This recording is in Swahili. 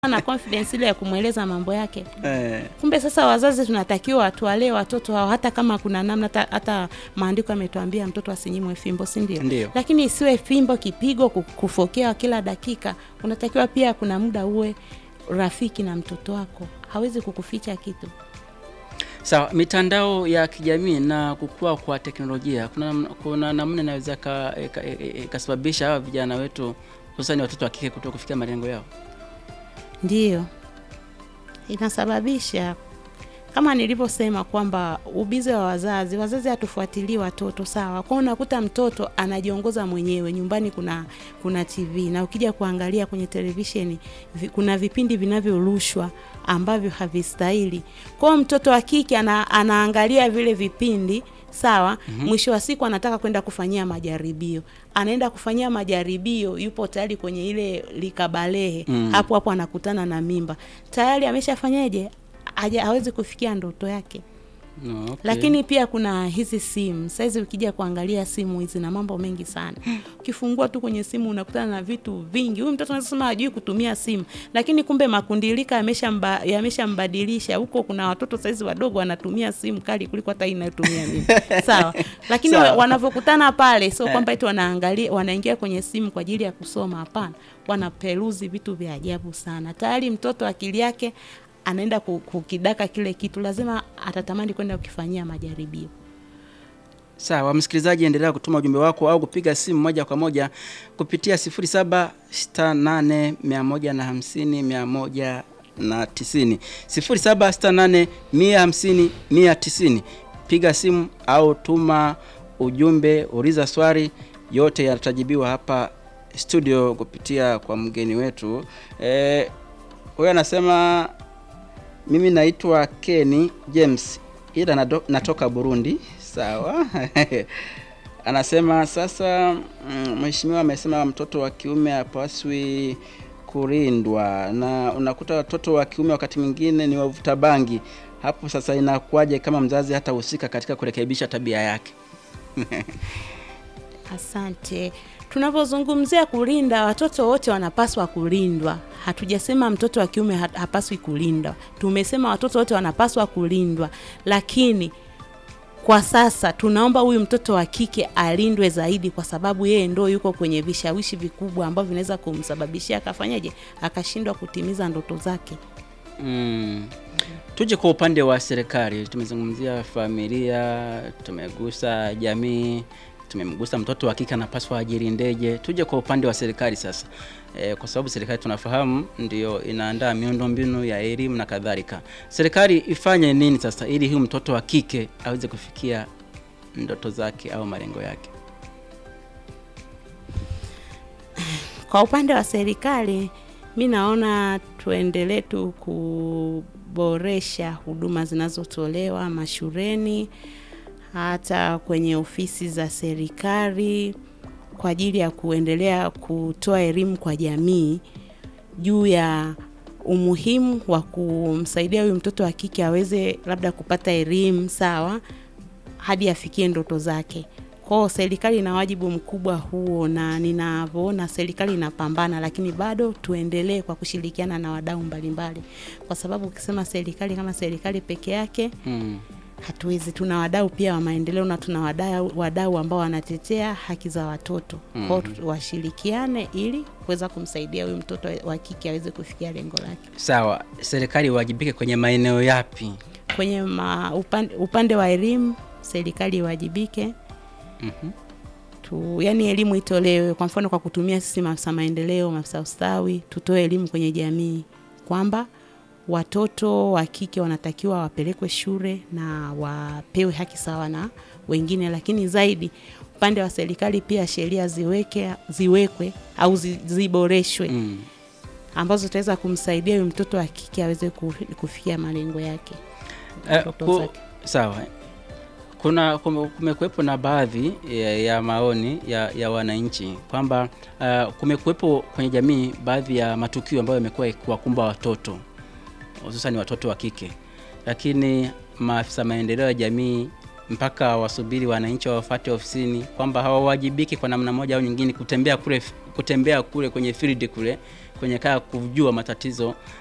na confidence ile ya kumweleza mambo yake. Eh, Kumbe sasa wazazi tunatakiwa tuwalee watoto hao, hata kama kuna namna, hata, hata maandiko yametuambia mtoto asinyimwe fimbo, si ndio? Ndio. Lakini isiwe fimbo, kipigo, ku- kufokea kila dakika. Unatakiwa pia kuna muda uwe rafiki na mtoto wako, hawezi kukuficha kitu. Sawa, mitandao ya kijamii na kukua kwa teknolojia, kuna namna- kuna namna inaweza ka- e- ka- e- e- ikasababisha hawa vijana wetu hususani watoto wa kike kuto kufikia malengo yao. Ndiyo, inasababisha kama nilivyosema kwamba ubize wa wazazi, wazazi hatufuatilii watoto sawa. Kwa hiyo unakuta mtoto anajiongoza mwenyewe nyumbani, kuna kuna TV na ukija kuangalia kwenye televisheni vi, kuna vipindi vinavyorushwa ambavyo havistahili. Kwa hiyo mtoto wa kike ana, anaangalia vile vipindi sawa. Mwisho wa siku anataka kwenda kufanyia majaribio, anaenda kufanyia majaribio, yupo tayari kwenye ile likabalehe Mm. hapo hapo anakutana na mimba tayari, ameshafanyaje? Haja hawezi kufikia ndoto yake. No, okay. Lakini pia kuna hizi simu saizi, ukija kuangalia simu hizi na mambo mengi sana. Ukifungua tu kwenye simu unakutana na vitu vingi. Huyu mtoto anaweza sema hajui kutumia simu, lakini kumbe makundilika yameshamba- yameshambadilisha. Huko kuna watoto saizi wadogo wanatumia simu kali kuliko hata hii inayotumia mimi sawa. Lakini Sawa. wa- wanavyokutana pale, sio Eh. kwamba eti wanaangalia wanaingia kwenye simu kwa ajili ya kusoma. Hapana, wanaperuzi vitu vya ajabu sana. Tayari mtoto akili yake anaenda ku- kukidaka kile kitu, lazima atatamani kwenda kukifanyia majaribio. Sawa, msikilizaji, endelea kutuma ujumbe wako au kupiga simu moja kwa moja kupitia 0768150190 0768150190. Piga simu au tuma ujumbe, uliza swali, yote yatajibiwa hapa studio kupitia kwa mgeni wetu. Eh, huyo anasema mimi naitwa Kenny James ila nado- natoka Burundi. Sawa. Anasema sasa, mm, mheshimiwa amesema mtoto wa kiume hapaswi kulindwa, na unakuta watoto wa kiume wakati mwingine ni wavuta bangi. Hapo sasa inakuwaje kama mzazi hatahusika katika kurekebisha tabia yake? Asante. Tunapozungumzia kulinda, watoto wote wanapaswa kulindwa. Hatujasema mtoto wa kiume ha- hapaswi kulindwa, tumesema watoto wote wanapaswa kulindwa, lakini kwa sasa tunaomba huyu mtoto wa kike alindwe zaidi, kwa sababu yeye ndo yuko kwenye vishawishi vikubwa ambavyo vinaweza kumsababishia akafanyaje, akashindwa kutimiza ndoto zake. Mm. Tuje kwa upande wa serikali, tumezungumzia familia, tumegusa jamii, tumemgusa mtoto wa kike anapaswa ajilindeje. Tuje kwa upande wa serikali sasa, e, kwa sababu serikali tunafahamu ndio inaandaa miundombinu ya elimu na kadhalika. Serikali ifanye nini sasa ili huyu mtoto wa kike aweze kufikia ndoto zake au malengo yake? Kwa upande wa serikali, mi naona tuendelee tu kuboresha huduma zinazotolewa mashuleni, hata kwenye ofisi za serikali kwa ajili ya kuendelea kutoa elimu kwa jamii juu ya umuhimu wa kumsaidia huyu mtoto wa kike aweze labda kupata elimu sawa hadi afikie ndoto zake. Kwao serikali ina wajibu mkubwa huo, na ninavyoona serikali inapambana, lakini bado tuendelee kwa kushirikiana na wadau mbalimbali, kwa sababu ukisema serikali kama serikali peke yake Mm. hatuwezi. Tuna wadau pia wa maendeleo na tuna wadau, wadau ambao wanatetea haki za watoto. Kwao tu- washirikiane ili kuweza kumsaidia huyu mtoto wa kike aweze kufikia lengo lake. Sawa, serikali iwajibike kwenye maeneo yapi? Kwenye ma, upande, upande wa elimu serikali iwajibike Mhm. tu, yani elimu itolewe, kwa mfano kwa kutumia sisi maafisa maendeleo, maafisa ustawi, tutoe elimu kwenye jamii kwamba watoto wa kike wanatakiwa wapelekwe shule na wapewe haki sawa na wengine, lakini zaidi upande wa serikali pia sheria ziweke ziwekwe au zi, ziboreshwe Mm. ambazo zitaweza kumsaidia huyu mtoto wa kike aweze kufi- kufikia malengo yake. Eh, ndoto ku- zake. sawa kuna kume- kumekuwepo na baadhi ya, ya maoni ya, ya wananchi kwamba uh, kumekuwepo kwenye jamii baadhi ya matukio ambayo yamekuwa kuwakumba watoto hususani watoto wa kike, lakini maafisa maendeleo ya jamii mpaka wasubiri wananchi wawafate ofisini, kwamba hawawajibiki kwa namna moja au nyingine kutembea kule kutembea kule kwenye field kule kwenye kaya kujua matatizo